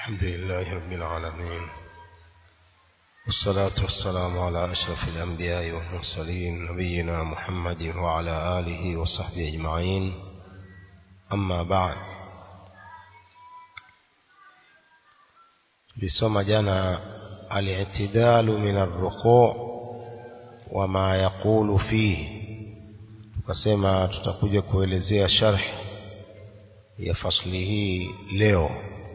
الحمد لله رب العالمين والصلاة والسلام على أشرف الأنبياء والمرسلين نبينا محمد وعلى آله وصحبه أجمعين أما بعد بسم جنا الاعتدال من الركوع وما يقول فيه tukasema tutakuja kuelezea sharh ya fasli hii leo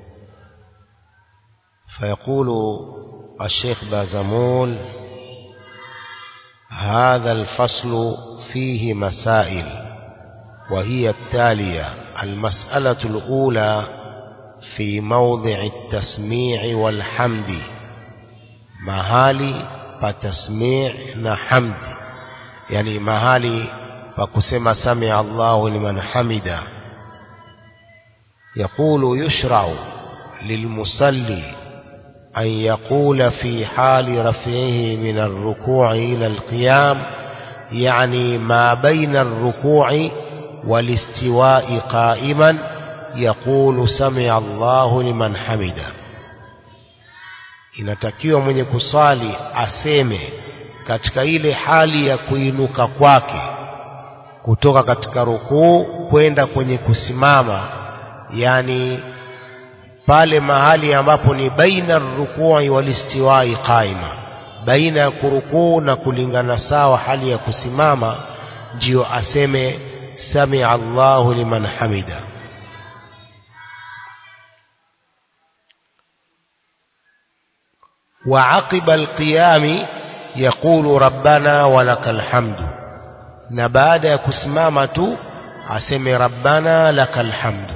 فيقول الشيخ بازمول هذا الفصل فيه مسائل وهي التالية المسألة الأولى في موضع التسميع والحمد mahali pa tasmi' na hamd yani mahali pa kusema sami Allahu liman hamida يقول يشرع للمصلي أن يقول في حال رفعه من الركوع إلى القيام يعني ما بين الركوع والاستواء قائما يقول سمع الله لمن حمده inatakiwa mwenye kusali aseme katika ile hali ya kuinuka kwake kutoka katika rukuu kwenda kwenye kusimama yani pale mahali ambapo ni baina rukui walistiwai qaima baina ya kurukuu na kulingana sawa hali ya kusimama ndiyo aseme samia Allahu liman hamida وعقب القيام يقول ربنا ولك الحمد na baada ya kusimama tu aseme rabbana lakal hamdu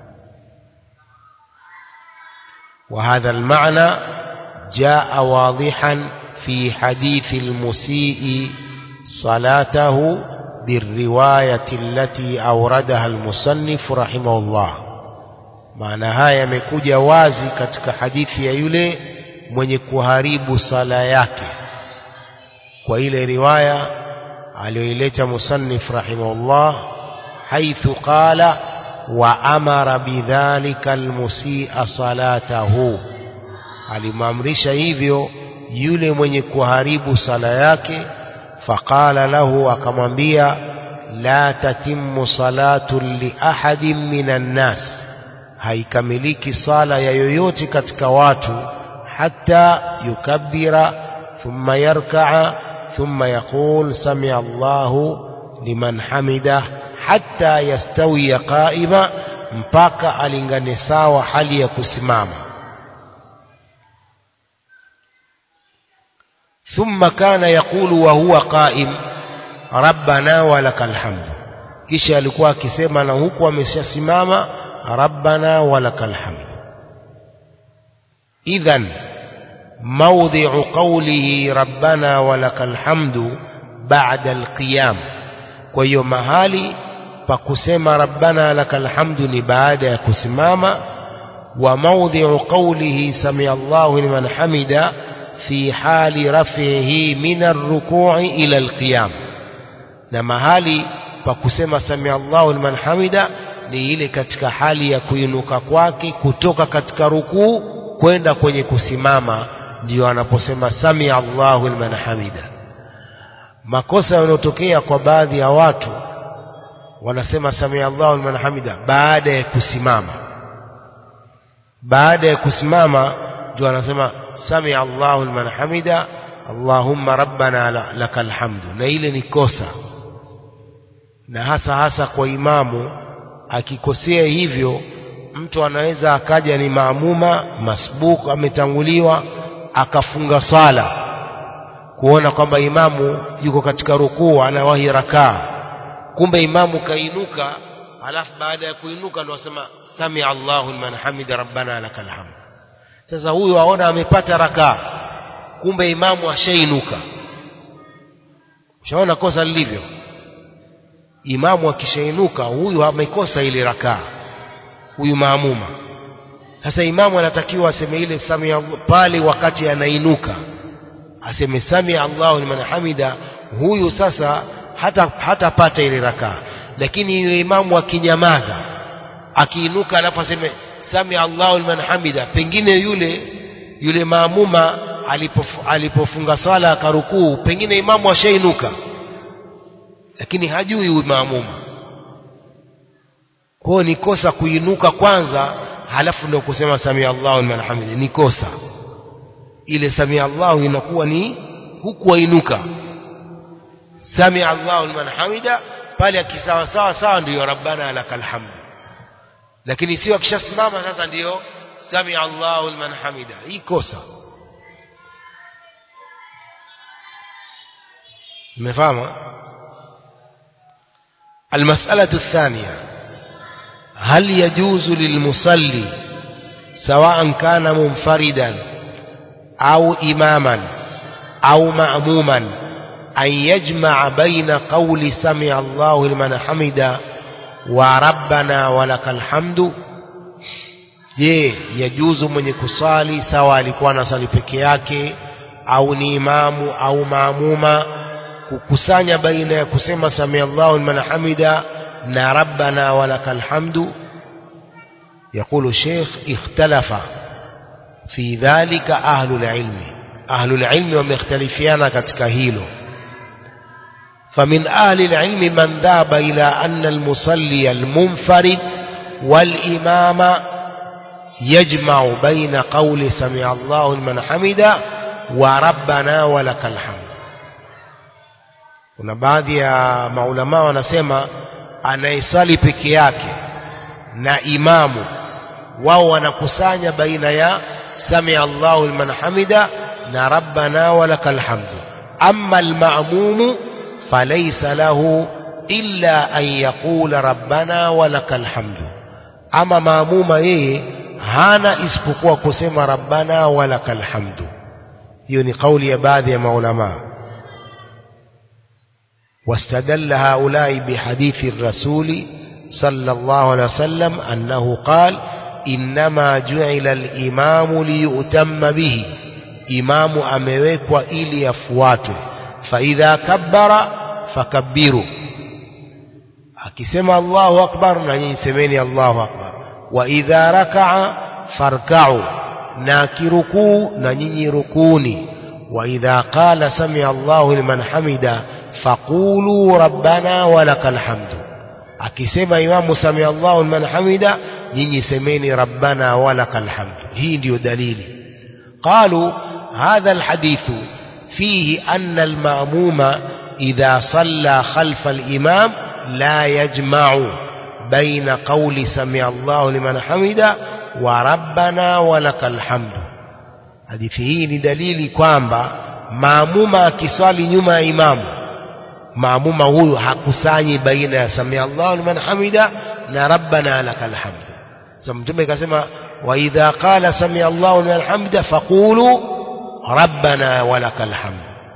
وهذا المعنى جاء واضحا في حديث المسيء صلاته بالرواية التي أوردها المصنف رحمه الله معنى هاي يمكوجا wazi katika hadithi ya yule mwenye kuharibu sala yake kwa ile riwaya aliyoileta musannif rahimahullah haithu qala wa amara bidhalika almusia salatahu alimamrisha hivyo yule mwenye kuharibu sala yake faqala lahu akamwambia la tatimmu salatu li ahadin minan nas haikamiliki sala ya yoyote katika watu حتى يكبر ثم يركع ثم يقول سمع الله لمن حمده حتى يستوي قائما mpaka alingane sawa hali ya kusimama ثم كان يقول وهو قائم ربنا ولك الحمد kisha alikuwa akisema na huku ameshasimama rabbana walakal hamd إذا موضع قوله ربنا ولك الحمد بعد القيام kwa mahali pa kusema rabbana lakal hamdu ni baada ya kusimama wa mawdhi'u qawlihi sami Allahu liman hamida fi hali raf'ihi min ar-ruku'i ila al-qiyam na mahali pa kusema sami Allahu liman hamida ni ile katika hali ya kuinuka kwake kutoka katika rukuu kwenda kwenye kusimama ndio anaposema sami Allahu liman hamida makosa yanayotokea kwa baadhi ya watu wanasema sami Allahu liman hamida baada ya kusimama baada ya kusimama ndio anasema sami Allahu liman hamida Allahumma rabbana lakal hamdu na ile ni kosa na hasa hasa kwa imamu akikosea hivyo mtu anaweza akaja ni maamuma masbuk ametanguliwa akafunga sala kuona kwamba imamu yuko katika rukuu anawahi rakaa kumbe imamu kainuka alafu baada ya kuinuka ndo asema sami Allahu liman hamida rabbana lakal hamd sasa huyu aona amepata rakaa kumbe imamu ashainuka ushaona kosa lilivyo imamu akishainuka huyu amekosa ile rakaa huyu maamuma sasa imamu anatakiwa aseme ile sami pale wakati anainuka aseme sami Allahu liman hamida huyu sasa hata hatapata ile rakaa lakini yule imamu akinyamaza akiinuka alafu aseme sami Allahu liman hamida pengine yule yule maamuma alipof, alipofunga swala akarukuu pengine imamu ashainuka lakini hajui huyu maamuma kwa ni kosa kuinuka kwanza halafu ndio kusema sami Allahu liman hamida ni kosa ile sami Allahu inakuwa ni huku wainuka sami Allahu liman hamida pale akisawa sawa sawa ndiyo rabbana lakal hamd lakini sio akishasimama sasa ndiyo sami Allahu liman hamida hii kosa umefahamu المسألة الثانية هل يجوز للمصلي سواء كان منفردا أو إماما أو مأموما أن يجمع بين قول سمع الله لمن حمد وربنا ولك الحمد je yajuzu mwenye kusali sawa alikuwa anasali peke yake au ni imamu au maamuma kukusanya baina ya kusema samia Allahu liman hamida na rabbana walakal hamdu يقول الشيخ اختلف في ذلك أهل العلم أهل العلم ومختلفين katika hilo فمن أهل العلم من ذهب إلى أن المصلي المنفرد والإمام يجمع بين قول سمع الله لمن حمد وربنا ولك الحمد kuna baadhi ya maulama wanasema anayesali peke yake na imamu wao wanakusanya baina ya samia Allahu liman hamida na rabbana walakal hamdu amma almamumu falaysa lahu illa an yaqula rabbana walakal hamdu ama maamuma yeye hana isipokuwa kusema rabbana walakal hamdu hiyo ni kauli ya baadhi ya maulama واستدل هؤلاء بحديث الرسول صلى الله عليه وسلم أنه قال إنما جعل الإمام ليؤتم به إمام أمويك وإلي يفواته فإذا كبر فكبروا akisema Allahu akbar na nyinyi semeni Allahu akbar wa idha raka'a farka'u na kirukuu na nyinyi rukuni wa idha qala sami Allahu liman hamida faqulu rabbana walakal hamdu akisema imamu sami Allahu liman hamida nyinyi semeni rabbana walakal hamdu hii ndiyo dalili qalu hadha alhadithu fihi anna alma'muma idha salla khalfa al-imam لا يجمع بين قول سمع الله لمن حمد وربنا ولك الحمد hadithi hii ni dalili kwamba maamuma akiswali nyuma ya imamu maamuma huyu hakusanyi baina ya samia Allahu liman hamida na rabbana lakal hamd sasa mtume akasema wa idha qala samia Allahu liman hamida faqulu rabbana walakal hamd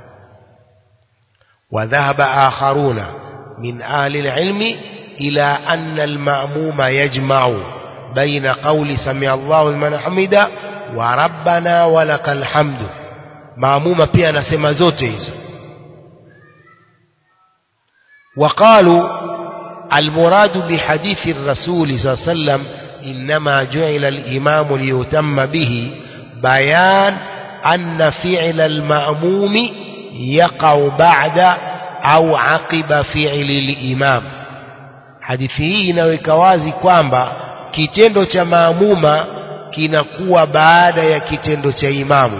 wa dhahaba akharuna من أهل العلم إلى أن المأموم يجمع بين قول سمع الله لمن حمد وربنا ولك الحمد مأموم pia anasema zote hizo وقالوا المراد بحديث الرسول صلى الله عليه وسلم إنما جعل الإمام ليتم به بيان أن فعل المأموم يقع بعد au aqiba fi'li al-imam hadithi hii inaweka wazi kwamba kitendo cha maamuma kinakuwa baada ya kitendo cha imamu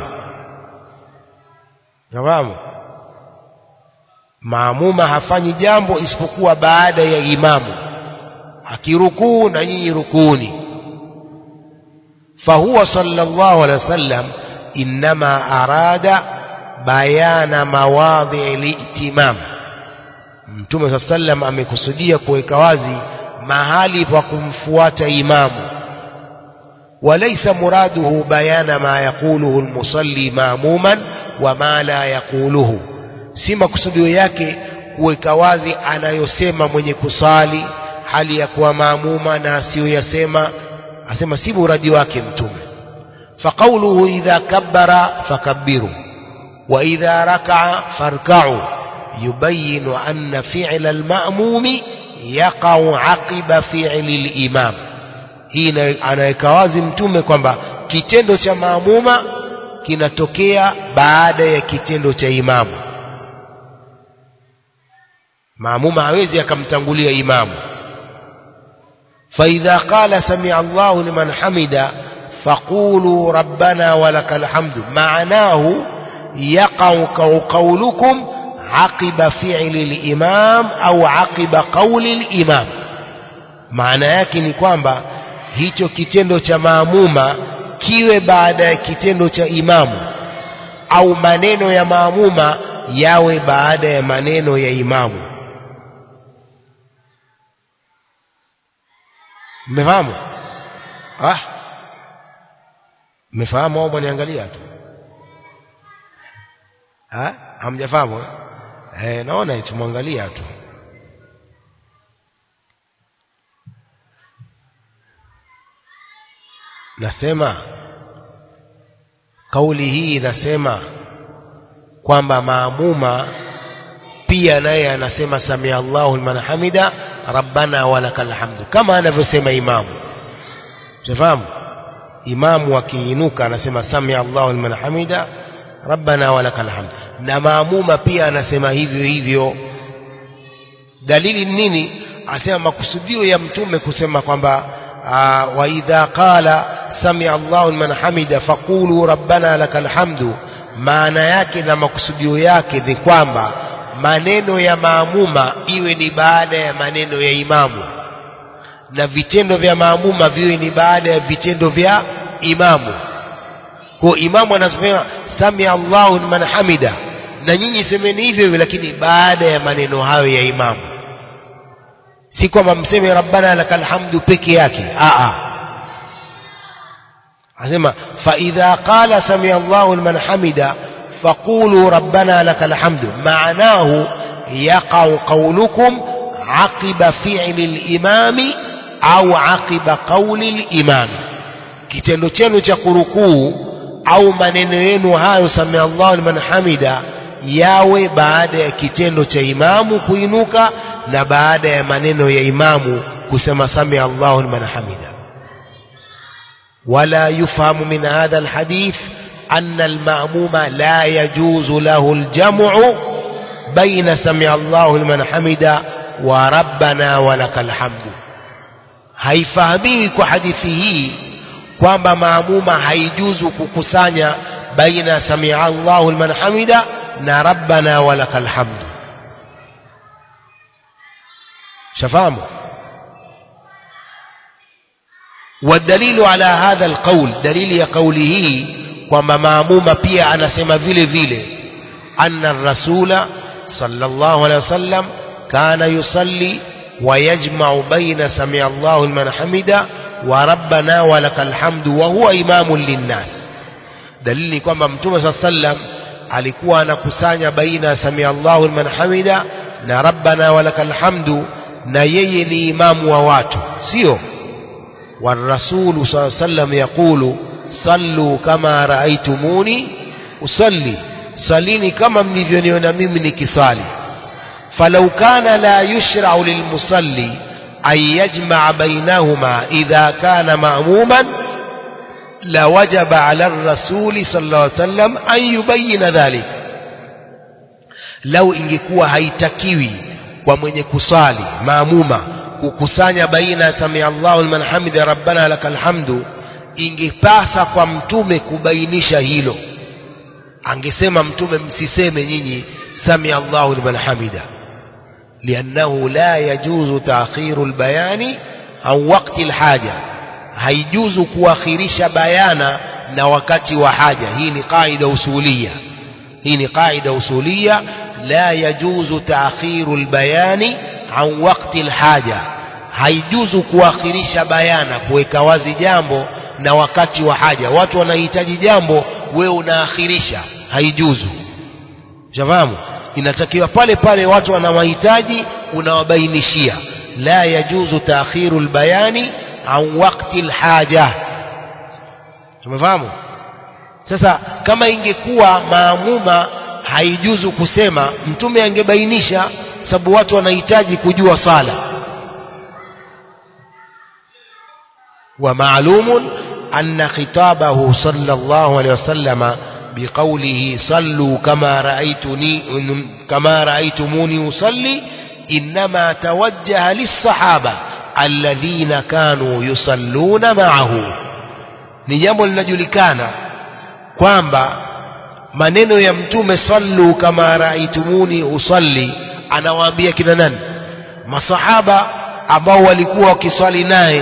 nafahamu maamuma hafanyi jambo isipokuwa baada ya imamu akirukuu na nyinyi rukuni fahuwa sallallahu alaihi wasallam inma arada bayana mawadhi litimam Mtume saa sallam amekusudia kuweka wazi mahali pa kumfuata imamu walaysa muraduhu bayana ma yaquluhu almusalli maamuman wa ma la yaquluhu si makusudio yake kuweka wazi anayosema mwenye kusali hali ya kuwa maamuma na asiyoyasema asema si muradi wake mtume faqauluhu idha kabbara fakabbiru wa idha raka'a farka'u يبين أن فعل المأموم يقع عقب فعل الإمام hii ina- anaweka wazi mtume kwamba kitendo cha maamuma kinatokea baada ya kitendo cha imamu maamuma hawezi akamtangulia imamu فإذا قال سمع الله لمن حمد فقولوا ربنا ولك الحمد معناه يقع قولكم عقب فعل الإمام أو عقب قول الإمام maana yake ni kwamba hicho kitendo cha maamuma kiwe baada ya kitendo cha imamu au maneno ya maamuma yawe baada ya maneno ya imamu mmefahamu ah mmefahamu au mwaniangalia tu ah hamjafahamu eh? eh naona tumwangalia tu nasema kauli hii inasema kwamba maamuma pia naye anasema samia Allahu liman hamida rabbana walakal hamdu kama anavyosema imamu unafahamu imamu akiinuka anasema samia Allahu liman hamida rabbana walakal hamdu na maamuma pia anasema hivyo hivyo dalili ni nini asema makusudio ya mtume kusema kwamba uh, wa idha qala samia Allahu liman hamida faqulu rabbana lakal hamdu maana yake na makusudio yake ni kwamba maneno ya maamuma iwe ni baada ya maneno ya imamu na vitendo vya maamuma viwe ni baada ya vitendo vya imamu kwa imamu anasema samia Allahu liman hamida na nyinyi semeni hivyo hivyo lakini baada ya maneno hayo ya imamu si kwamba mseme rabbana lakal hamdu peke yake a a asema fa idha qala samia Allahu liman hamida faqulu rabbana lakal hamdu maanahu yaqau qawlukum aqiba fi'li al-imami au aqiba qawli al-imami kitendo chenu cha kurukuu au maneno yenu hayo samia Allahu liman hamida yawe baada ya kitendo cha imamu kuinuka na baada ya maneno ya imamu kusema samia Allahu liman hamida ولا يفهم من هذا الحديث أن المأموم لا يجوز له الجمع بين سمع الله لمن حمد وربنا ولك الحمد haifahamiwi kwa hadithi hii kwamba maamuma haijuzu kukusanya baina samia Allahu liman hamida na rabbana walakal hamdu shafahamu والدليل على هذا القول دليل ya kauli hii kwamba maamuma pia anasema vile vile anna rasula sallallahu alaihi wasallam kana yusalli ويجمع بين سمع الله لمن حمده وربنا ولك الحمد وهو إمام للناس دليل ni kwamba mtume صلى الله عليه وسلم alikuwa anakusanya baina samia Allahu liman hamida na rabbana walakal hamdu na yeye ni imamu wa watu sio والرسول صلى الله عليه وسلم يقول صلوا كما رأيتموني أصلي صليني كما mlivyoniona mimi nikisali فلو كان لا يشرع للمصلي أن يجمع بينهما إذا كان مأموما لوجب على الرسول صلى الله عليه وسلم أن يبين ذلك لو ingekuwa haitakiwi kwa mwenye kusali maamuma kukusanya baina samia Allahu liman hamida rabbana lakal hamdu ingepasa kwa mtume kubainisha hilo angesema mtume msiseme nyinyi samia Allahu liman hamida لأنه لا يجوز تأخير البيان عن وقت الحاجة هيجوز كواخرش بيانا na wakati wa haja hii ni qaida usulia hii ni qaida usulia la yajuzu taakhiru albayani an waqti alhaja haijuzu kuakhirisha bayana kuweka wazi jambo na wakati wa haja watu wanahitaji jambo wewe unaakhirisha haijuzu shafahamu inatakiwa pale pale watu wana mahitaji unawabainishia la yajuzu taakhiru albayani an waqti alhaja tumefahamu sasa kama ingekuwa maamuma haijuzu kusema mtume angebainisha sababu watu wanahitaji kujua sala ومعلوم أن خطابه صلى الله عليه وسلم بقوله صلوا كما رأيتني كما رأيتموني أصلي إنما توجه للصحابة الذين كانوا يصلون معه ni jambo linajulikana kwamba maneno ya mtume sallu kama raaitumuni usalli anawaambia kina nani masahaba ambao walikuwa wakiswali naye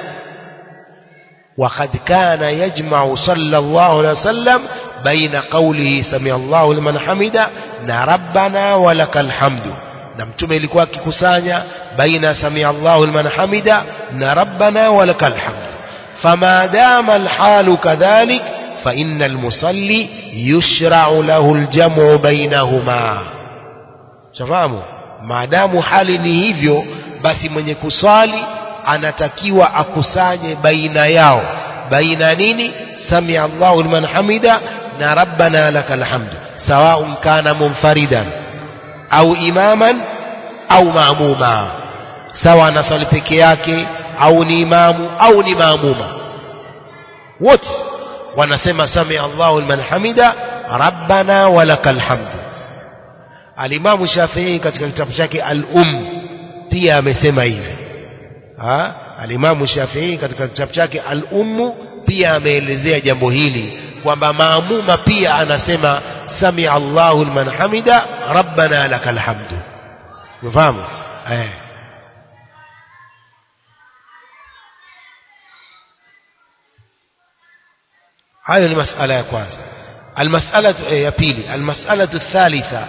وقد كان يجمع صلى الله عليه وسلم بين قوله سمع الله لمن حمده na rabbana walakal hamdu na mtume ilikuwa akikusanya baina samia Allahu liman hamida na rabbana walakal hamdu fama dama alhalu kadhalik fa inna almusalli yushra'u lahu aljamu bainahuma shafahamu maadamu hali ni hivyo basi mwenye kusali anatakiwa akusanye baina yao baina nini samia Allahu liman hamida na rabbana lakal hamdu سواء كان منفردا أو إماما أو مأموما سواء نصلي peke yake au ni imamu au ni maamuma wote wanasema sami Allahu liman hamida rabbana walakal hamdu alimamu Shafi'i katika kitabu chake al-Um pia amesema hivi ha alimamu Shafi'i katika kitabu chake al-Um pia ameelezea jambo hili kwamba maamuma pia anasema sami Allahu liman hamida rabbana lakal hamdu unafahamu eh hayo ni masala ya kwanza المسألة يا بيلي المسألة الثالثة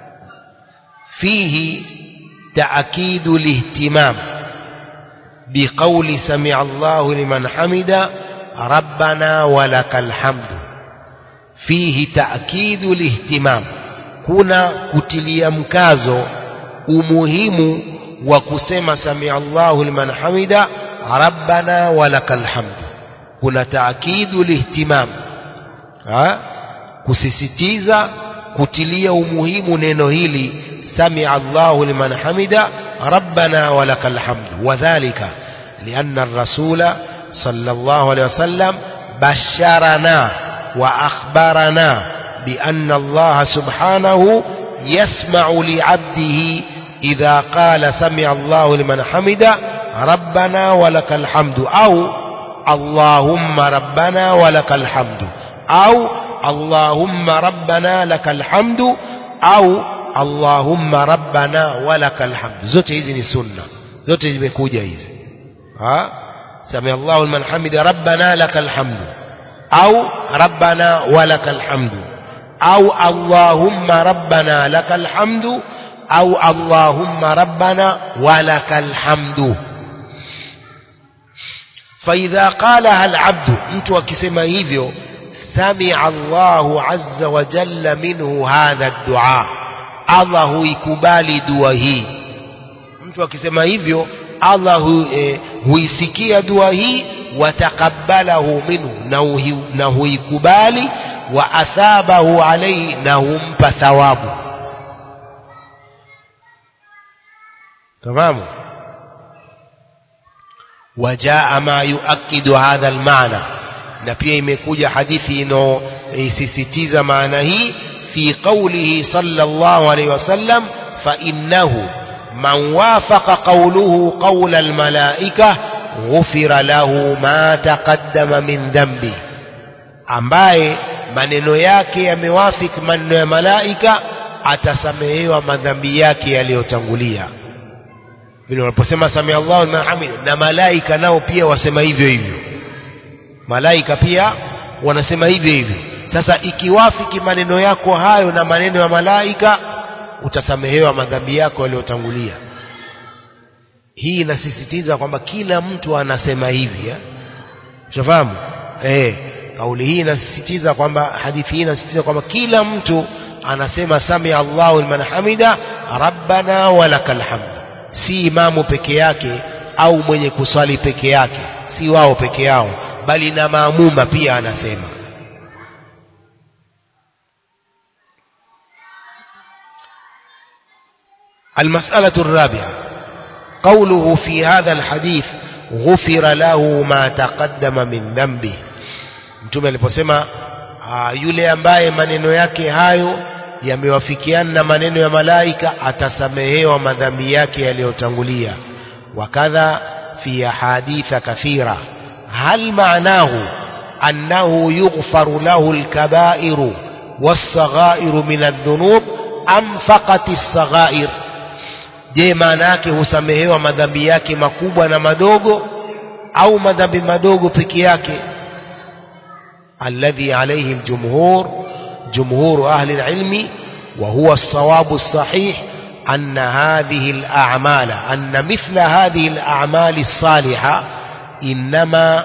فيه تأكيد الاهتمام بقول سمع الله لمن حمد ربنا ولك الحمد fihi taakidu lihtimam kuna kutilia mkazo umuhimu wa kusema samia Allahu liman hamida rabbana walakal hamdu kuna taakidu lihtimam ha kusisitiza kutilia umuhimu neno hili samia Allahu liman hamida rabbana walakal hamdu wadhālika lianna ar-rasula sallallahu alayhi wasallam basharana وأخبرنا بأن الله سبحانه يسمع لعبده إذا قال سمع الله لمن حمد ربنا ولك الحمد أو اللهم ربنا ولك الحمد أو اللهم ربنا لك الحمد أو اللهم ربنا ولك الحمد zote hizi ni sunna zote zimekuja hizi ha sami Allahu liman hamida rabbana lakal hamdu أو ربنا ولك الحمد أو اللهم ربنا لك الحمد أو اللهم ربنا ولك الحمد فإذا قالها العبد أنت وكسما hivyo سمع الله عز وجل منه هذا الدعاء الله huikubali dua hii mtu akisema hivyo Allah hu, eh, huisikia dua hii wataqabbalahu minhu na huikubali wa athabahu alayhi na humpa thawabu تمام وجاء ما يؤكد هذا المعنى na pia imekuja hadithi inayosisitiza maana hii fi qawlihi sallallahu alayhi wasallam fa innahu man wafaqa qawluhu qawla almalaika ghufira lahu ma taqaddama min dhambi ambaye maneno yake yamewafiki maneno ya malaika atasamehewa madhambi yake yaliyotangulia vile wanaposema samia Allahu liman hamid na malaika nao pia wasema hivyo hivyo malaika pia wanasema hivyo hivyo sasa ikiwafiki maneno yako hayo na maneno ya malaika utasamehewa madhambi yako yaliyotangulia hii inasisitiza kwamba kila mtu anasema hivi ushafahamu eh kauli hii inasisitiza kwamba hadithi hii inasisitiza kwamba kila mtu anasema samia Allahu liman hamida rabbana walakal hamd si imamu peke yake au mwenye kuswali peke yake si wao peke yao bali na maamuma pia anasema المسألة الرابعة قوله في هذا الحديث ghufira lahu ma taqaddama min dhambi mtume aliposema uh, yule ambaye maneno yake hayo yamewafikiana na maneno ya malaika atasamehewa madhambi yake yaliyotangulia wakadha fi ahaditha kathira hal maanahu annahu yughfaru lahu alkabairu والصغائر من الذنوب am faqati saghair je maana yake husamehewa madhambi yake makubwa na madogo au madhambi madogo peke yake alladhi alayhi aljumhur jumhur ahli alilmi wa huwa الصواب الصحيح أن هذه الأعمال أن مثل هذه الأعمال الصالحة إنما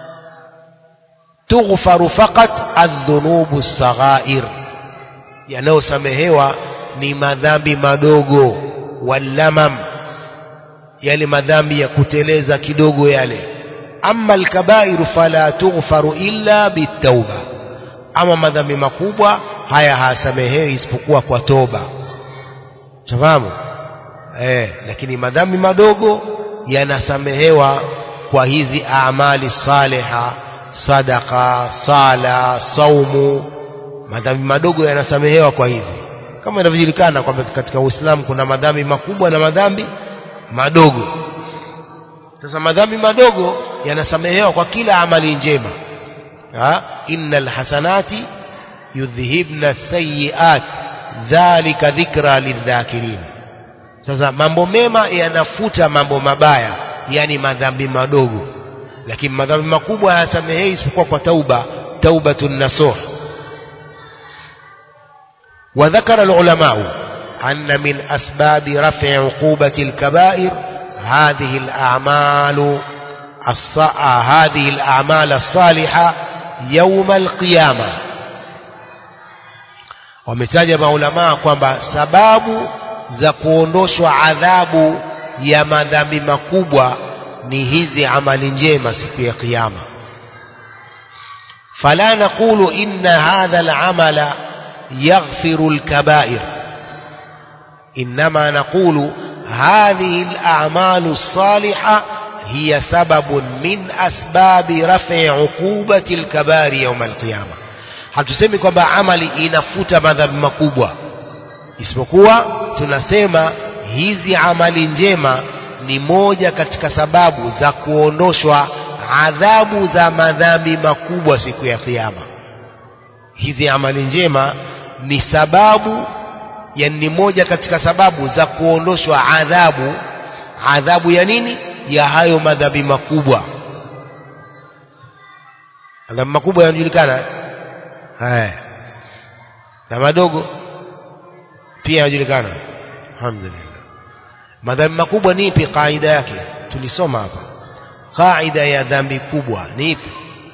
تغفر فقط الذنوب الصغائر yanayosamehewa ni madhambi madogo wallamam yale madhambi ya kuteleza kidogo yale amma alkabairu fala tughfaru illa bitauba ama madhambi makubwa haya hasamehewi isipokuwa kwa toba tafahamu eh lakini madhambi madogo yanasamehewa kwa hizi amali saliha sadaka sala saumu madhambi madogo yanasamehewa kwa hizi kama inavyojulikana kwamba katika Uislamu kuna madhambi makubwa na madhambi madogo sasa madhambi madogo yanasamehewa kwa kila amali njema ha innal hasanati yudhhibna sayiat dhalika dhikra lidhakirin sasa mambo mema yanafuta mambo mabaya yani madhambi madogo lakini madhambi makubwa hayasamehei isipokuwa kwa tauba taubatun nasuh وذكر العلماء أن من أسباب رفع عقوبة الكبائر هذه الأعمال الص... هذه الأعمال الصالحة يوم القيامة wametaja maulamaa kwamba sababu za kuondoshwa adhabu ya madhambi makubwa ni hizi amali njema siku ya kiyama fala naqulu inna hadha al-amala يغفر الكبائر إنما نقول هذه الأعمال الصالحة هي سبب من أسباب رفع عقوبة الكبائر يوم القيامة hatusemi kwamba amali inafuta madhambi makubwa isipokuwa tunasema hizi amali njema ni moja katika sababu za kuondoshwa adhabu za madhambi makubwa siku ya kiyama hizi amali njema ni sababu yani ni moja katika sababu za kuondoshwa adhabu adhabu ya nini ya hayo madhambi makubwa madhambi makubwa yanajulikana haya na madogo pia yanajulikana alhamdulillah madhambi makubwa ni ipi kaida yake tulisoma hapa kaida ya dhambi kubwa ni ipi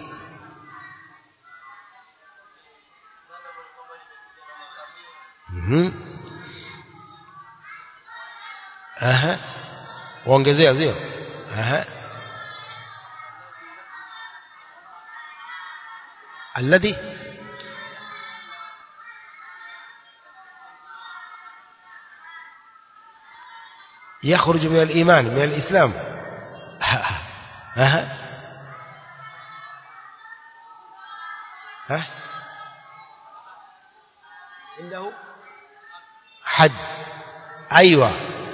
Mhm. Aha. Waongezea sio? Aha. Alladhi يخرج من الإيمان من الإسلام أها ها عنده حد أيوة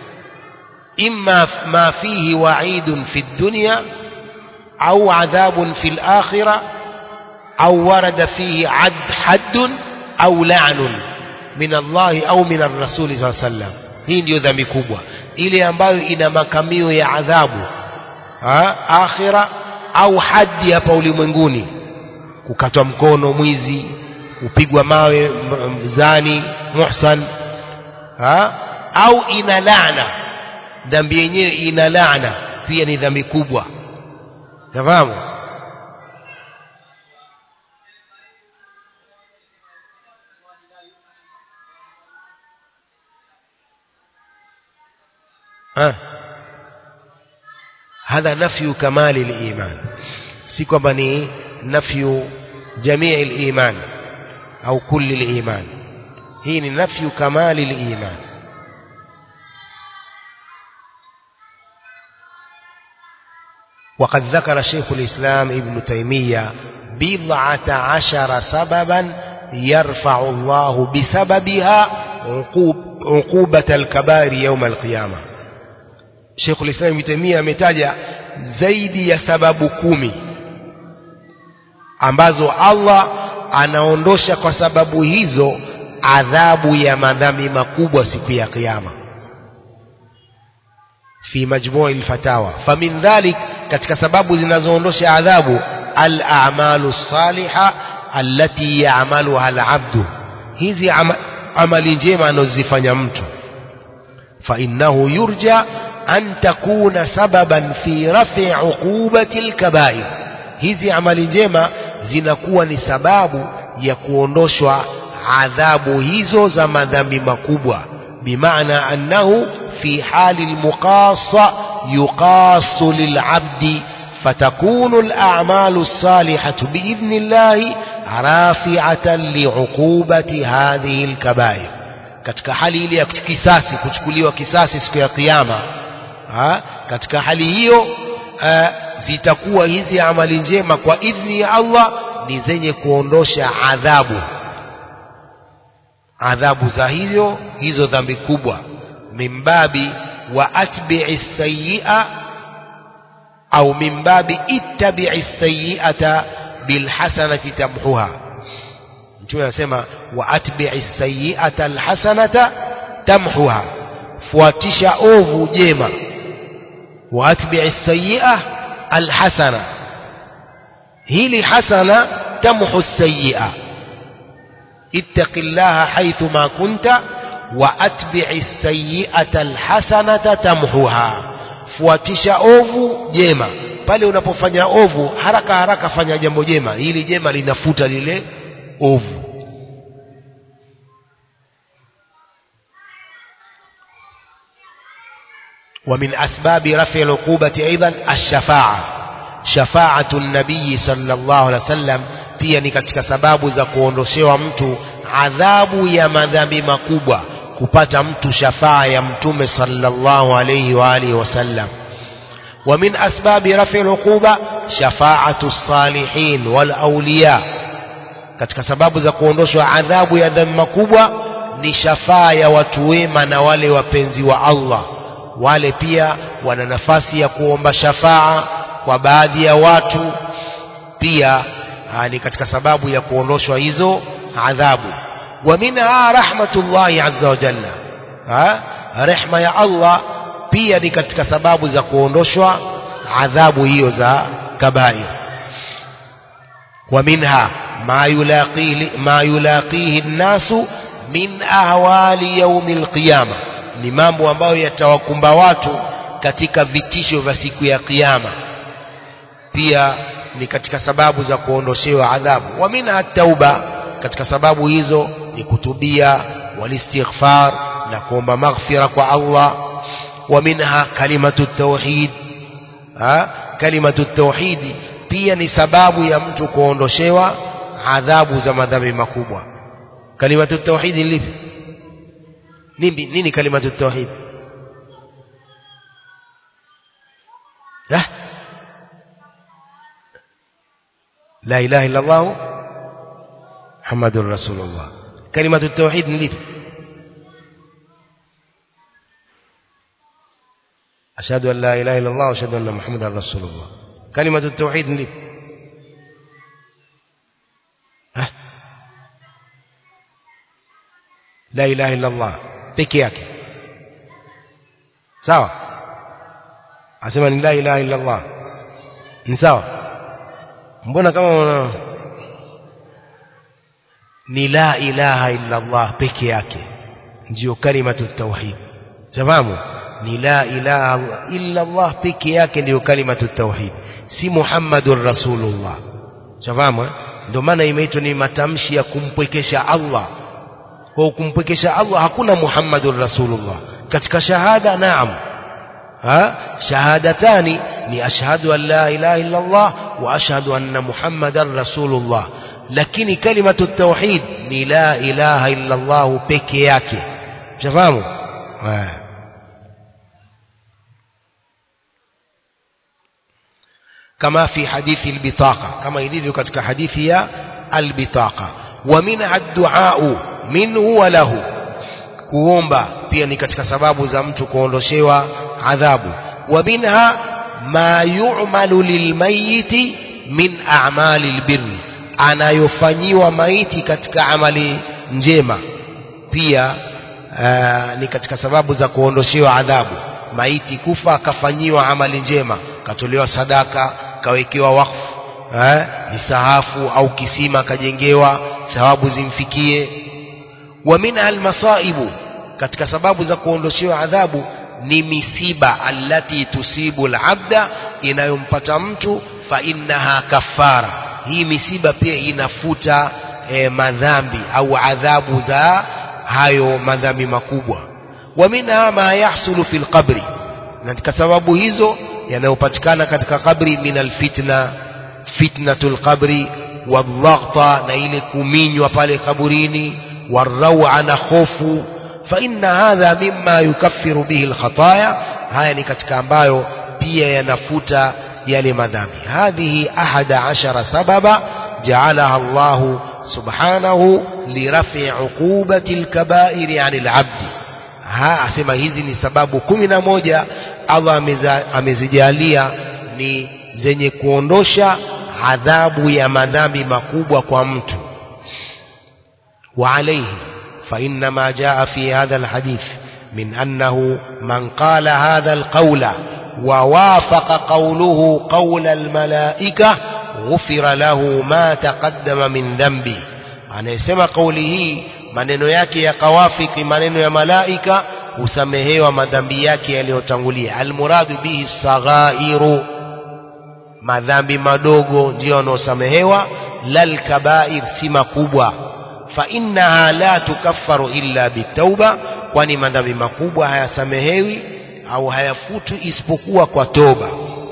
إما ما فيه وعيد في الدنيا أو عذاب في الآخرة أو ورد فيه عد حد أو لعن من الله أو من الرسول صلى الله عليه وسلم hii ndio dhambi kubwa ile ambayo ina makamio ya adhabu ha? akhira au hadi hapa ulimwenguni kukatwa mkono mwizi kupigwa mawe mzani muhsan ha? au ina laana dhambi yenyewe ina laana pia ni dhambi kubwa nafahamu ha? هذا نفي كمال الإيمان si kwamba ni nafyu jamii al-iman au kulli al-iman hii ni nafyu kamali al-iman وقد ذكر شيخ الإسلام ابن تيمية بضعة عشر سببا يرفع الله بسببها عقوب عقوبة الكبائر يوم القيامة شيخ الإسلام ابن تيمية ametaja zaidi ya sababu kumi ambazo Allah anaondosha kwa sababu hizo adhabu ya madhambi makubwa siku ya kiyama fi majmui alfatawa famin dhalik katika sababu zinazoondosha adhabu al-a'malu saliha allati ya'maluha al-'abdu hizi ama, amali njema anazozifanya mtu fa innahu yurja an takuna sababan fi raf'i 'uqubati al-kaba'ir hizi amali njema zinakuwa ni sababu ya kuondoshwa adhabu hizo za madhambi makubwa bimaana annahu في حال المقاصة يقاص للعبد فتكون الأعمال الصالحة بإذن الله رافعة لعقوبة هذه الكبائر katika hali ile ya kisasi kuchukuliwa kisasi siku ya kiyama ha? katika hali hiyo uh, zitakuwa hizi amali njema kwa idhni ya Allah ni zenye kuondosha adhabu adhabu za hizo hizo dhambi kubwa من باب وأتبع السيئة أو من باب اتبع السيئة بالحسنة تمحها mtume anasema waatbi'i sayyi'ata alhasanata tamhuha fuatisha ovu jema waatbi'i sayyi'a alhasana hili hasana tamhu sayyi'a ittaqillaha haythu ma kunta وأتبع السيئة الحسنة تمحوها fuatisha ovu jema pale unapofanya ovu haraka haraka fanya jambo jema ili jema linafuta lile ovu ومن أسباب رفع العقوبة أيضا الشفاعة شفاعة النبي صلى الله عليه وسلم pia ni katika sababu za kuondoshewa mtu adhabu ya madhambi makubwa kupata mtu shafaa ya mtume sallallahu alayhi wa alihi wasallam ومن أسباب رفع العقوبة شفاعة الصالحين والأولياء katika sababu za kuondoshwa adhabu ya dhambi makubwa ni shafaa ya watu wema na wale wapenzi wa Allah wale pia wana nafasi ya kuomba shafaa kwa baadhi ya watu pia aa, ni katika sababu ya kuondoshwa hizo adhabu ومنها رحمة الله عز وجل ها رحمة يا الله pia ni katika sababu za kuondoshwa adhabu hiyo za kabair ومنها ما يلاقيه ما يلاقيه الناس من أهوال يوم القيامة ni mambo ambayo yatawakumba watu katika vitisho vya siku ya kiyama pia ni katika sababu za kuondoshewa adhabu wa minha tauba katika sababu hizo ni kutubia walistighfar na kuomba maghfira kwa Allah wa minha kalimatu tauhid ha kalimatu tauhid pia ni sababu ya mtu kuondoshewa adhabu za madhambi makubwa kalimatu tauhid ni lipi nini nini kalimatu tauhid ha la ilaha illa Allah Muhammadur Rasulullah kalimatu tauhid ni lipi أشهد أن لا إله إلا الله وأشهد أن محمدا رسول الله كلمة التوحيد لي أه؟ لا إله إلا الله peke yake sawa asema ni la ilaha illa Allah ni sawa mbona kama una ni la ilaha illa Allah peke yake ndio kalimatu tauhid fahamu ni la ilaha illa Allah peke yake ndio kalimatu tauhid si Muhammadur Rasulullah fahamu ndio maana imeitwa ni matamshi ya kumpwekesha Allah kwa kumpwekesha Allah hakuna Muhammadur Rasulullah katika shahada naam ha shahadatani ni ashhadu an la ilaha illa Allah wa ashhadu anna Muhammadar Rasulullah lakini kalimatu tauhid ni la ilaha illa Allah peke yake fahamu kama fi hadithi albitaqa kama ilivyo katika hadithi ya albitaqa wa minha ad-du'a minhu wa lahu kuomba pia ni katika sababu za mtu kuondoshewa adhabu wa minha ma yu'malu lilmayiti min a'mali albirri anayofanyiwa maiti katika amali njema pia aa, ni katika sababu za kuondoshewa adhabu maiti kufa akafanyiwa amali njema katolewa sadaka kawekewa wakfu eh, misahafu au kisima kajengewa thawabu zimfikie wa minha almasaibu katika sababu za kuondoshewa adhabu ni misiba allati tusibu alabda inayompata mtu fa innaha kafara hii misiba pia inafuta eh, madhambi au adhabu za hayo madhambi makubwa wa minha ma yahsulu fil qabri na katika sababu hizo yanayopatikana katika kabri min alfitna fitnatul qabri wadhaghta na ile kuminywa pale kaburini warrawa na hofu fa inna hadha mimma yukaffiru bihi alkhataya haya ni katika ambayo pia yanafuta yale madhambi hadhihi ahada ashara sababa jaalaha Allahu subhanahu lirafi uqubati alkabairi anil abdi ha asema hizi ni sababu kumi na moja Allah ameza, amezijalia ni zenye kuondosha adhabu ya madhambi makubwa kwa mtu وعليه فإن ما جاء في هذا الحديث من أنه من قال هذا القول ووافق قوله قول الملائكة غفر له ما تقدم من ذنبه anayesema kauli hii maneno yake yakawafiki maneno ya malaika husamehewa madhambi yake yaliyotangulia almuradu bihi saghairu madhambi madogo ndiyo yanayosamehewa lal kabair si makubwa fa innaha la tukaffaru illa bitauba kwani madhambi makubwa hayasamehewi au hayafutwi isipokuwa kwa toba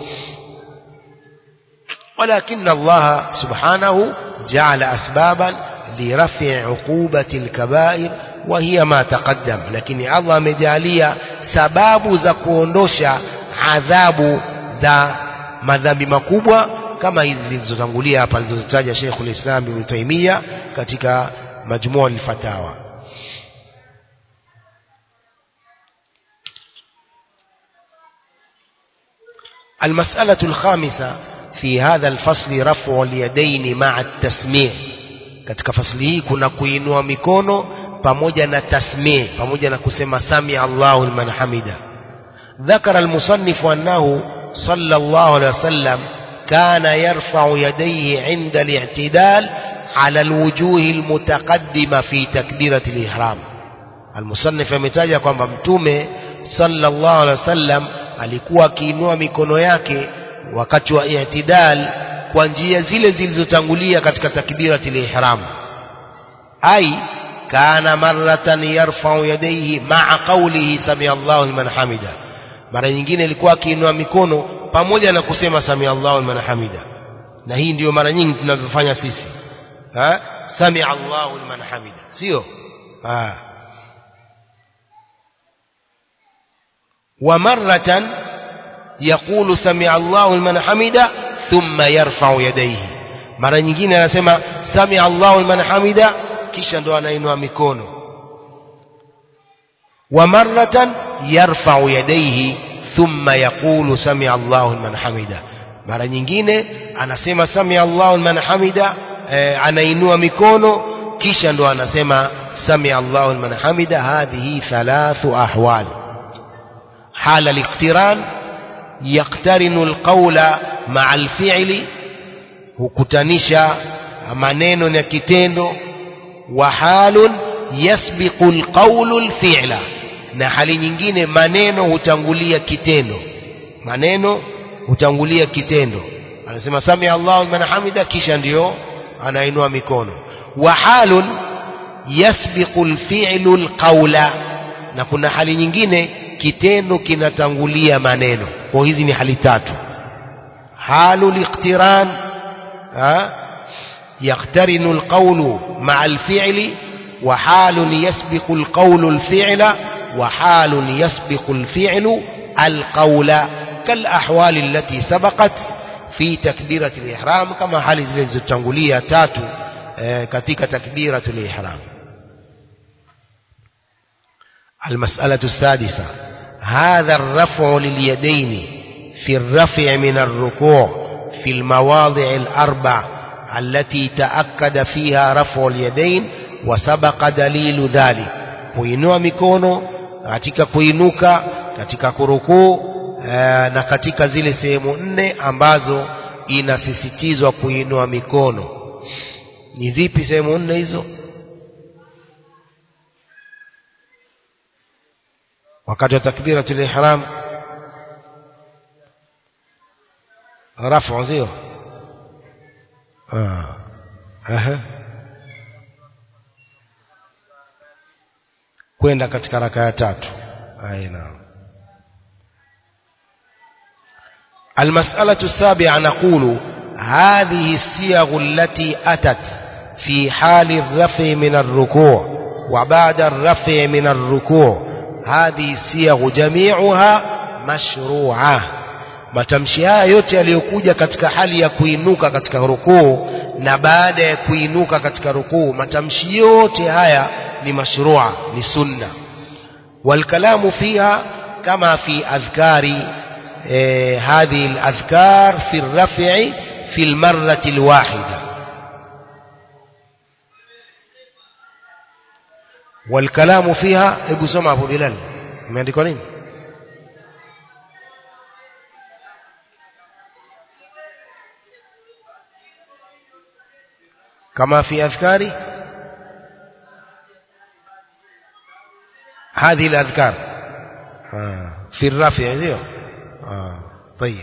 ولكن الله سبحانه جعل أسبابا لرفع عقوبة الكبائر وهي ما تقدم لكن الله مجالية سباب za kuondosha adhabu za madhambi makubwa kama hizi zilizotangulia hapa alizozitaja Sheikh ulislam Ibn Taymiyyah katika majmua al-fatawa المسألة الخامسة في هذا الفصل رفع اليدين مع التسميع katika fasli hii kuna kuinua mikono pamoja na tasmii pamoja na kusema sami Allahu liman hamida ذكر المصنف أنه صلى الله عليه وسلم كان يرفع يديه عند الاعتدال على الوجوه المتقدمة في تكبيرة الإحرام المصنف ametaja kwamba mtume sallallahu alaihi wasallam alikuwa akiinua mikono yake wakati wa i'tidal kwa njia zile zilizotangulia katika takbiratul ihram ai kana maratan yarfa'u yadayhi ma'a qawlihi sami Allahu liman hamida mara nyingine ilikuwa akiinua mikono pamoja na kusema sami Allahu liman hamida na hii ndiyo mara nyingi tunavyofanya sisi ha sami Allahu liman hamida sio ha ومرة يقول سمع الله لمن حمده ثم يرفع يديه mara nyingine anasema sami Allahu liman hamida kisha ndo anainua mikono wa maratan yarfa'u yadayhi thumma yaqulu sami Allahu liman hamida mara nyingine anasema sami Allahu liman hamida eh, anainua mikono kisha ndo anasema sami Allahu liman hamida hadhihi thalathu ahwal حال الاقتران يقترن القول مع الفعل hukutanisha maneno na kitendo wa halun yasbiqu alqawlu alfi'la na hali nyingine maneno hutangulia kitendo maneno hutangulia kitendo anasema sami Allahu liman hamida kisha ndio anainua mikono wa halun yasbiqu alfi'lu alqawla na kuna hali nyingine kitendo kinatangulia maneno kwa hizi ni hali tatu halu liqtiran يقترن القول مع الفعل وحال يسبق القول الفعل وحال يسبق الفعل القول كالأحوال التي سبقت fi takbirati ihram kama hali zile zilizotangulia tatu eh, katika takbiratul ihram المسألة السادسة هذا الرفع لليدين في الرفع من الركوع في المواضع الأربع التي تأكد فيها رفع اليدين وسبق دليل ذلك kuinua mikono katika kuinuka katika kurukuu e, na katika zile sehemu nne ambazo inasisitizwa kuinua mikono ni zipi sehemu nne hizo wakati wa takbiratul ihram rafu sio ah aha kwenda katika raka ya tatu aina المسألة السابعة نقول هذه الصيغ التي أتت في حال الرفع من الركوع وبعد الرفع من الركوع هذه الصيغ جميعها مشروعة matamshi haya yote yaliyokuja katika hali ya kuinuka katika rukuu na baada ya kuinuka katika rukuu matamshi yote haya ni mashrua ni sunna والكلام فيها كما في أذكار eh, هذه الأذكار في الرفع في المرة الواحدة والكلام فيها ابو سمع ابو بلال imeandikwa nini كما في أذكار هذه الأذكار آه. في الرفع ذي آه. طيب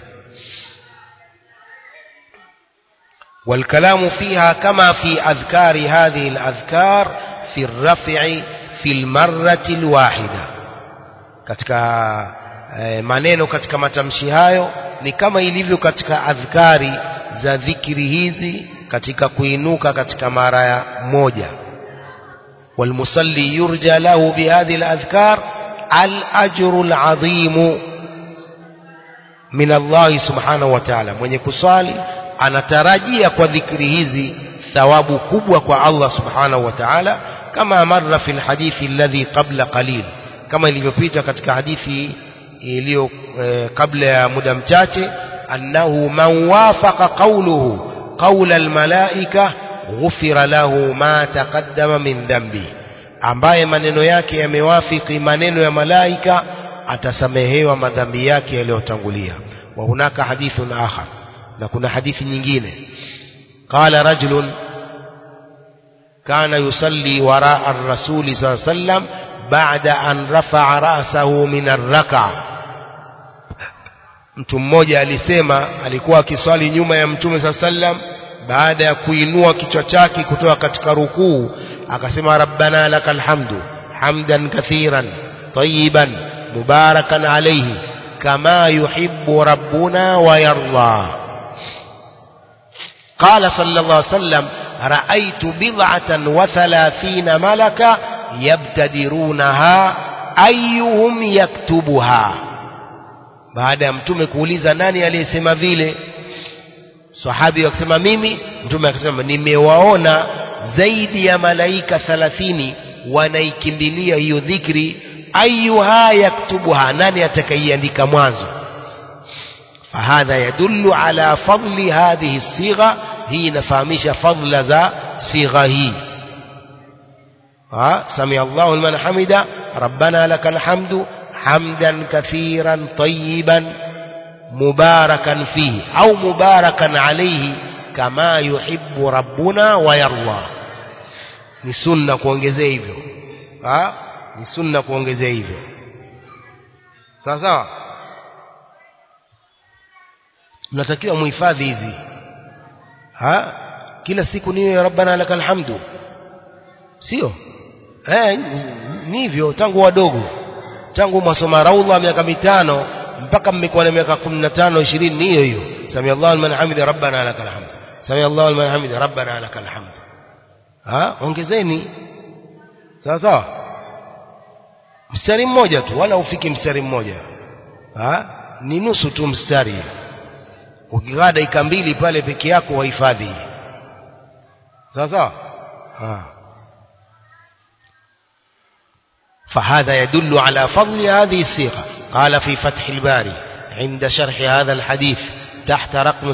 والكلام فيها كما في أذكار هذه الأذكار في الرفع في المرة الواحدة katika eh, maneno katika matamshi hayo ni kama ilivyo katika adhkari za dhikri hizi katika kuinuka katika mara ya moja والمصلي يرجى له بهذه الأذكار الأجر العظيم من الله سبحانه وتعالى mwenye kusali anatarajia kwa dhikri hizi thawabu kubwa kwa Allah subhanahu wa ta'ala kama marra fil hadithi alladhi qabla qalil kama ilivyopita katika hadithi iliyo eh, kabla ya muda mchache annahu man wafaqa qawluhu qawla almalaika ghufira lahu ma taqaddama min dhanbi ambaye maneno yake yamewafiki maneno ya malaika atasamehewa madhambi yake yaliyotangulia wa hunaka hadithun akhar na kuna hadithi nyingine qala rajulun kana yusalli waraa ar-rasuli sallallahu alayhi wasallam ba'da an rafa'a ra'sahu min ar-rak'a mtu mmoja alisema alikuwa akiswali nyuma ya mtume sallallahu alayhi wasallam baada ya kuinua kichwa chake kutoka katika rukuu akasema rabbana lakal hamdu hamdan kathiran tayyiban mubarakan alayhi kama yuhibbu rabbuna wa yarda قال صلى الله عليه وسلم رأيت بضعة وثلاثين ملكا يبتدرونها أيهم يكتبها baada ya mtume kuuliza nani aliyesema vile sahabi akasema mimi mtume akasema nimewaona zaidi ya malaika 30 wanaikimbilia hiyo dhikri ayuha yaktubuha nani atakaiandika mwanzo fahadha yadullu ala fadli hadhihi sigha hii inafahamisha fadla za sigha hii ha sami Allahu liman hamida rabbana lakal hamdu hamdan kathiran tayyiban مباركا فيه أو مباركا عليه كما يحب ربنا ويرضى ni sunna kuongezea hivyo ha ni sunna kuongezea hivyo sawa sawa mnatakiwa muhifadhi hizi ha kila siku niwe rabbana lakal hamdu sio eh ni hivyo tangu wadogo tangu mwasoma raudha miaka mitano mpaka mmekuwa na miaka 15 20 ni hiyo hiyo sami Allahu liman hamida rabbana lakal hamd sami Allahu liman hamida rabbana lakal hamd ha ongezeni sawa sawa mstari mmoja tu wala ufiki mstari mmoja ha ni nusu tu mstari ukikaa dakika mbili pale peke yako wahifadhi sawa sawa فهذا يدل على فضل هذه الصيغة قال في فتح الباري عند شرح هذا الحديث تحت رقم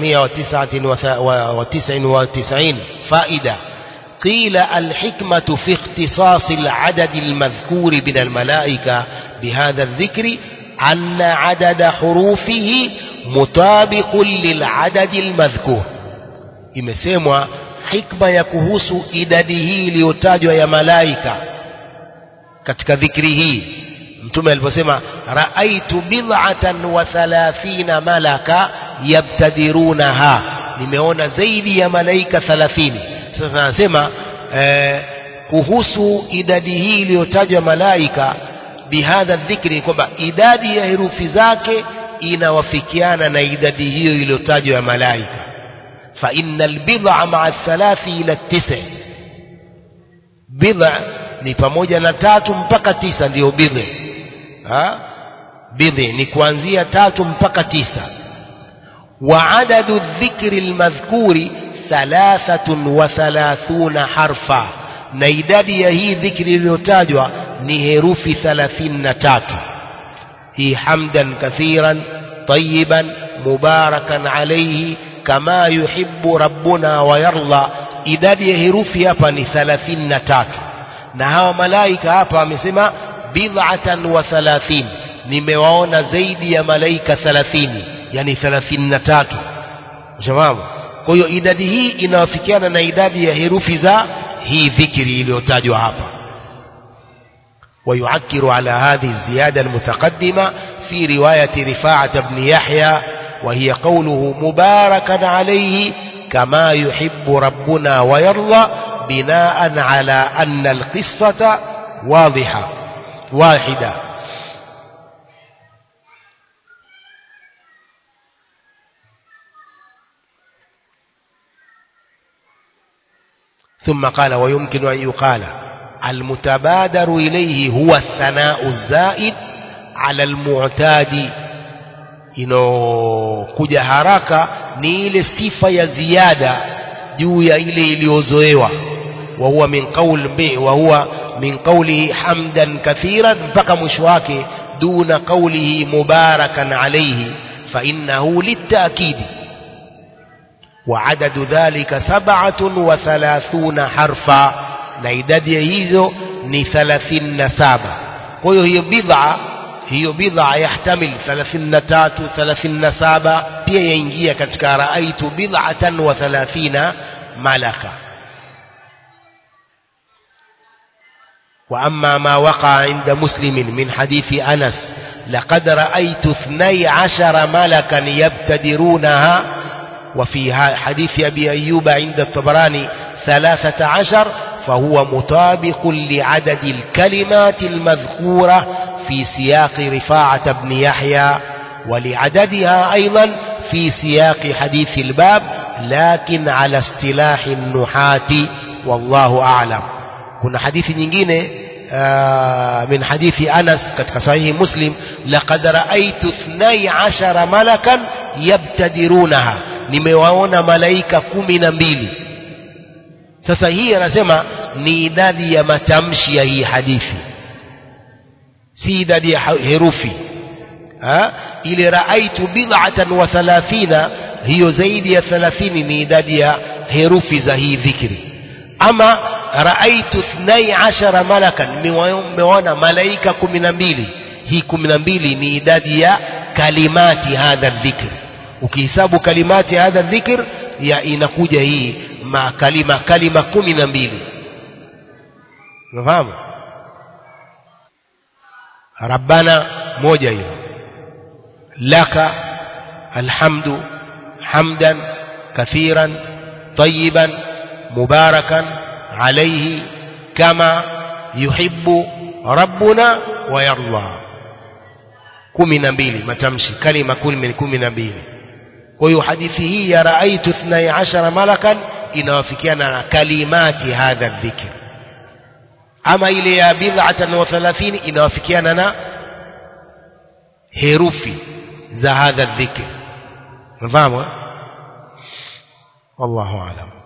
799 فائدة قيل الحكمة في اختصاص العدد المذكور من الملائكة بهذا الذكر أن عدد حروفه مطابق للعدد المذكور imesemwa hikma ya kuhusu idadi hii iliyotajwa ya malaika katika dhikri hii mtume aliposema raaitu bid'atan wa thalathina malaka yabtadirunaha nimeona zaidi ya malaika 30 sasa anasema eh, kuhusu idadi hii iliyotajwa malaika bihadha dhikri ni kwamba idadi ya herufi zake inawafikiana na idadi hiyo iliyotajwa ya malaika fa innal bid'a ma'a thalathi ila tisa bid'a ni pamoja na tatu mpaka tisa ndiyo bidhi ha bidhi ni kuanzia tatu mpaka tisa wa adadu dhikri almadhkuri thalathatun wa thalathuna harfa na idadi ya hii dhikri iliyotajwa ni herufi thalathini na tatu hii hamdan kathiran tayiban mubarakan alayhi kama yuhibbu rabbuna wa yarda idadi ya herufi hapa ni thalathini na tatu na hawa malaika hapa wamesema bid'atan wa thalathin nimewaona zaidi ya malaika thalathini yani thalathini na tatu shababu kwa hiyo idadi hii inawafikiana na idadi ya herufi za hii dhikri iliyotajwa hapa ويعكر على هذه الزيادة المتقدمة في رواية رفاعة بن يحيى وهي قوله مباركا عليه كما يحب ربنا ويرضى بناء على أن القصة واضحة واحدة ثم قال ويمكن أن يقال المتبادر إليه هو الثناء الزائد على المعتاد inokuja haraka ni ile sifa ya ziada juu ya ile iliyozoewa وهو من قول وهو من قوله حمدا كثيرا mpaka mwisho wake دون قوله مباركا عليه فإنه للتأكيد وعدد ذلك سبعة وثلاثون حرفا na idadi ya hizo ni 37 kwa hiyo hiyo bid'a hiyo bid'a yahtamil 33 37 pia yaingia katika raaitu bid'atan wa 30 malaka وأما ما وقع عند مسلم من حديث أنس لقد رأيت اثني عشر ملكا يبتدرونها وفي حديث أبي أيوب عند الطبراني ثلاثة عشر فهو مطابق لعدد الكلمات المذكورة في سياق رفاعة بن يحيى ولعددها أيضا في سياق حديث الباب لكن على اصطلاح النحاة والله أعلم kuna hadithi nyingine min hadithi Anas katika sahihi Muslim laqad raaitu 12 malakan yabtadirunaha nimewaona malaika kumi na mbili sasa hii anasema ni idadi ya matamshi ya hii hadithi si idadi ya herufi ha? ile raaitu bid'atan wa thalathina hiyo zaidi ya thalathini ni idadi ya herufi za hii dhikri ama raaitu ithnai ashara malakan nimeona malaika kumi na mbili hii kumi na mbili ni idadi ya kalimati hadha dhikr ukihesabu kalimati hadha dhikr ya inakuja hii ma kalima kalima kumi na mbili unafahamu rabbana moja hiyo laka alhamdu hamdan kathiran طيبا مباركا عليه كما يحب ربنا ويرضى kumi na mbili matamshi kalima kumi na mbili kwa hiyo hadithi hii ya raaitu ithnai ashara malakan inawafikiana na kalimati hadha dhikr ama ile ya bid'atan wa thalathini inawafikiana na herufi za hadha dhikr unafahamu wallahu aalam